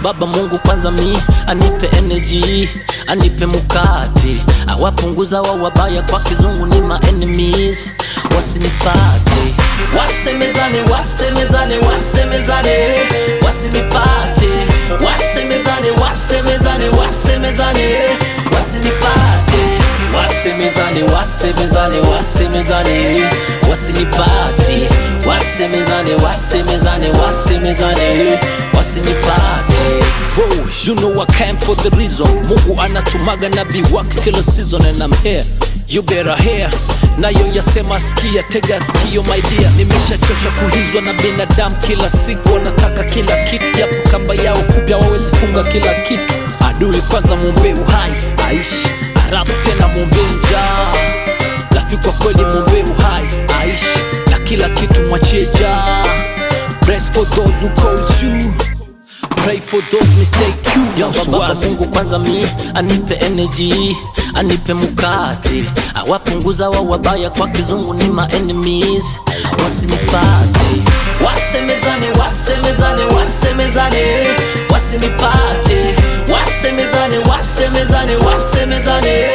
baba Mungu kwanza mi anipe energy anipe mukati awapunguza wa wabaya kwa kizungu ni ma enemies wasinipate wasemezane wasemezane wasemezane wasinipate wasemezane wasemezane wasemezane wasinipate wasemezane wasemezane wasemezane wasinipate wasemezane wasemezane wasemezane wasinipate Whoa, you know I came for the reason Mungu anatumaga nabii wake kila season and I'm here you better hear nayo yasema sikia tega sikio my dear nimeshachosha kuhizwa na binadamu kila siku wanataka kila kitu japo kamba yao fupi hawawezi funga kila kitu adui kwanza mwombee uhai aishi halafu tena mwombee njaa lafi kwa kweli mwombee uhai aishi na kila kitu mwachie jaa Bless for those who calls you Pray for those mistake you Yo, baba Mungu kwanza mi anipe energy anipe mukate awapunguza wa wabaya kwa kizungu ni ma enemies wasinipate wasemezane wasemezane wasemezane wasinipate wasemezane wasemezane wasemezane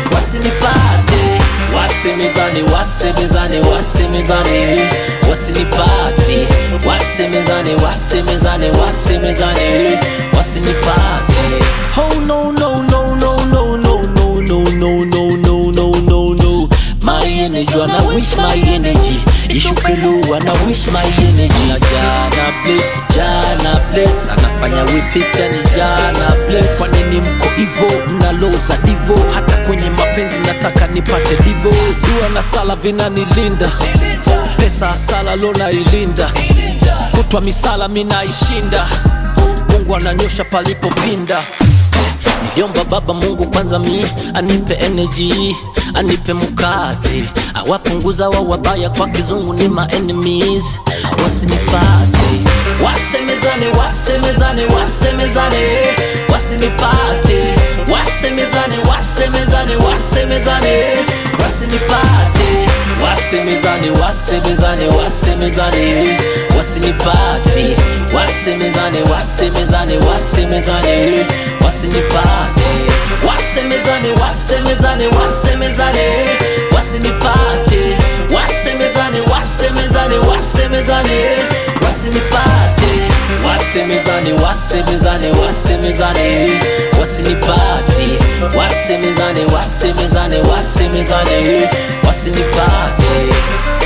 wasinipate wasemezane wasemezane wasemezane wasinipate wasemezane wasemezane wasemezane wasinipate oh no no no no no no no no no no no no no no my energy and I wish my energy ishuke low and I wish my energy na jana bless jana bless anafanya wepesi yani jana bless kwa nini mko hivo mnaloza divo hata kwenye mapenzi mnataka nipate divo ziwa na sala vinanilinda pesa asala lona ilinda kutwa misala minaishinda mungu ananyosha palipopinda niliomba baba mungu kwanza mi anipe energy anipe mukate awapunguza wa wabaya kwa kizungu ni ma enemies wasinipate wasemezane wasemezane wasemezane wasinipate wasemezane wasemezane wasemezane wasinipate wasemezane wasemezane wasemezane wasinipate wasemezane wasemezane wasemezane wasinipate wasemezane wasemezane wasemezane wasinipate wasemezane wasemezane wasemezane wasinipate wasemezane wasemezane wasemezane wasinipate wasemezane wasemezane wasemezane wasinipate